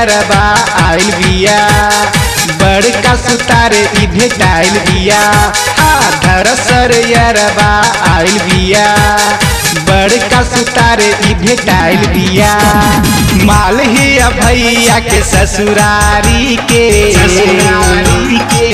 यरबा आइल बिया बड़का सुतारे ई भेटाइल बिया आधर सर यरबा आइल बिया बड़का सुतारे ई भेटाइल बिया माल ही भैया के ससुरारी के ससुरारी के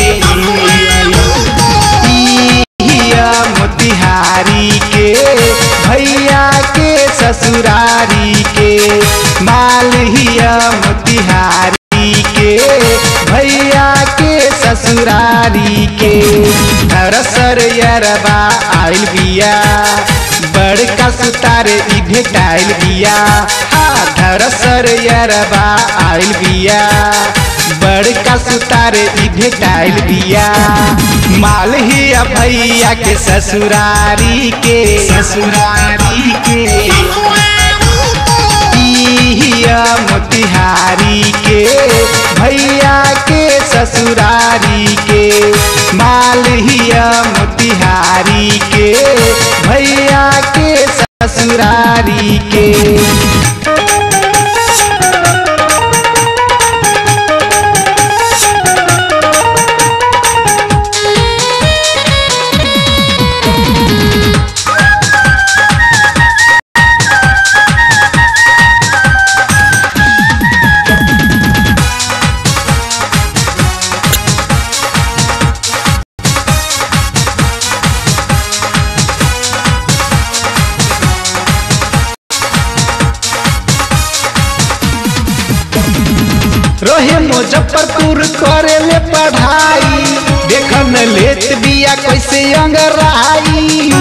हिया मोतिहारी के भैया के ससुरारी के माल हिया मोतिहारी के भैया के ससुरारी के धरसर यरबा आइल बिया बड़का सुतारे ई भेटाइल बिया हाँ धरसर यरबा आइल बिया बड़का सुतारे ई भेटाइल बिया माल ही भैया के ससुरारी के ससुरारी के हिया मोतिहारी के भैया के ससुरारी के माल हिया मोतिहारी के भैया के ससुरारी के रोहे मुजफ्फरपुर करे ले पढ़ाई देखन लेत बिया कैसे अंगराई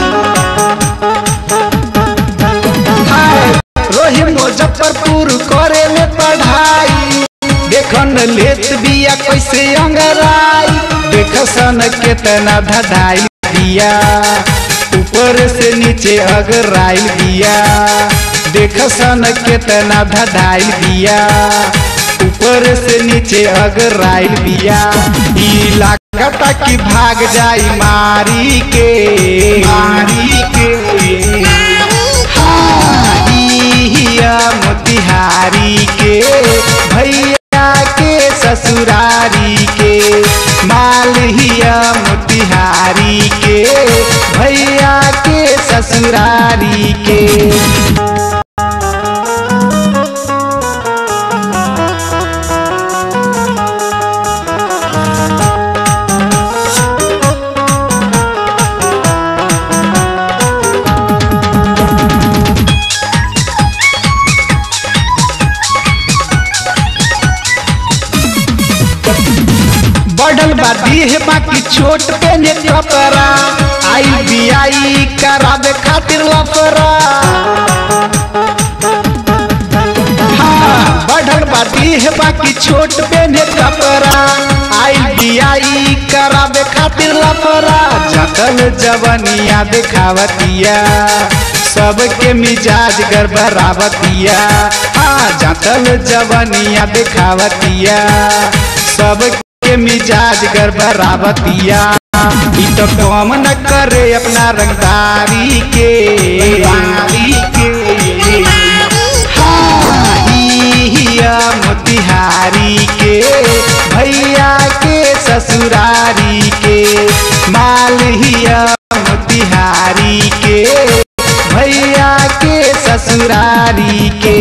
हाय, रोहे मुजफ्फरपुर करे ले पढ़ाई देखन लेत बिया कैसे अंगराई देख सन केतना धधाई बिया ऊपर से नीचे अगराइल बिया देख सन केतना धधाइल बिया ऊपर से नीचे अगराइल बिया ई लागता कि भाग जाई मारी के मारी के हाँ, ई हिया मोतिहारी के भैया के ससुरारी के माल हिया मोतिहारी के भैया के ससुरारी के बढ़ल बा देह बाकी छोट पे ने कपड़ा आई बी आई करावे खातिर लफरा हाँ, बढ़ल बा देह बाकी छोट पे ने कपड़ा आई बी आई करावे खातिर लफरा जकल जवनिया दिखावतिया सबके मिजाज गड़बड़ावतिया हाँ जकल जवनिया दिखावतिया सबके मिजाज गड़बड़ावतिया ई तो कम न करे अपना रंगदारी के रंगदारी के हाँ, ई हिया मोतिहारी के भैया के ससुरारी के माल हिया मोतिहारी के भैया के ससुरारी के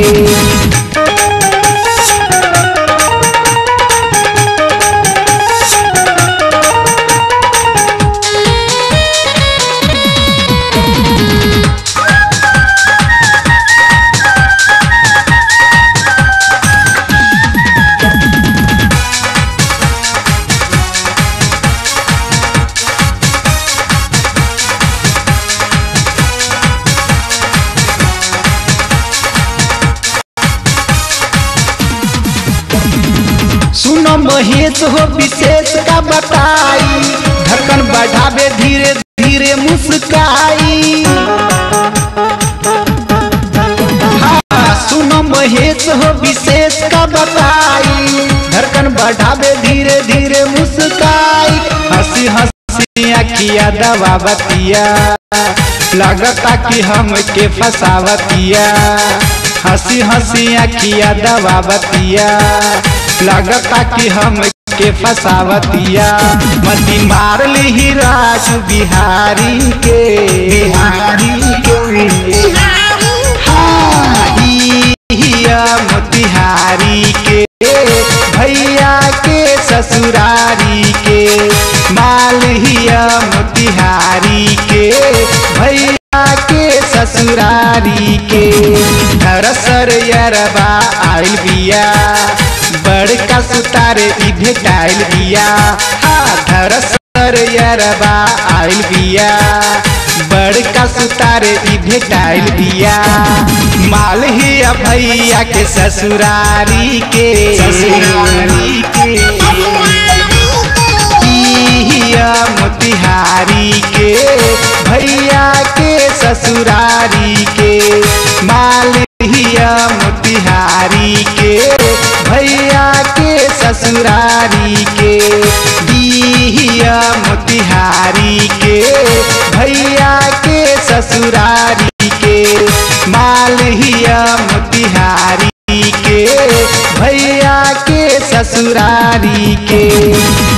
सुनो महेश हो विशेष का बताई धड़कन बढ़ावे धीरे धीरे मुस्काई हाँ, सुनो महेश हो विशेष का बताई धड़कन बढ़ावे धीरे धीरे मुस्काई हंसी हंसी अखिया दबावतिया लगता कि हम के फसावतिया हंसी हंसी अखिया दबावतिया लगता कि हम के फसावतिया मती मार ली राजू बिहारी के बिहारी के हाँ, ई हिया मोतिहारी के भैया के ससुरारी के माल हिया मोतिहारी के भैया के ससुरारी के धरसर यरबा आइल बिया बड़का सुतारे ई भेटाइल बिया हाँ धरसर यरबा आइल बिया बड़का सुतारे ई भेटाइल बिया माल ही भैया के ससुरारी के ससुरारी के हिया मोतिहारी के भैया के ससुरारी के माल हिया मोतिहारी के भैया के ससुरारी के दिहिया मोतिहारी के भैया के ससुरारी के माल हिया मोतिहारी के भैया के ससुरारी के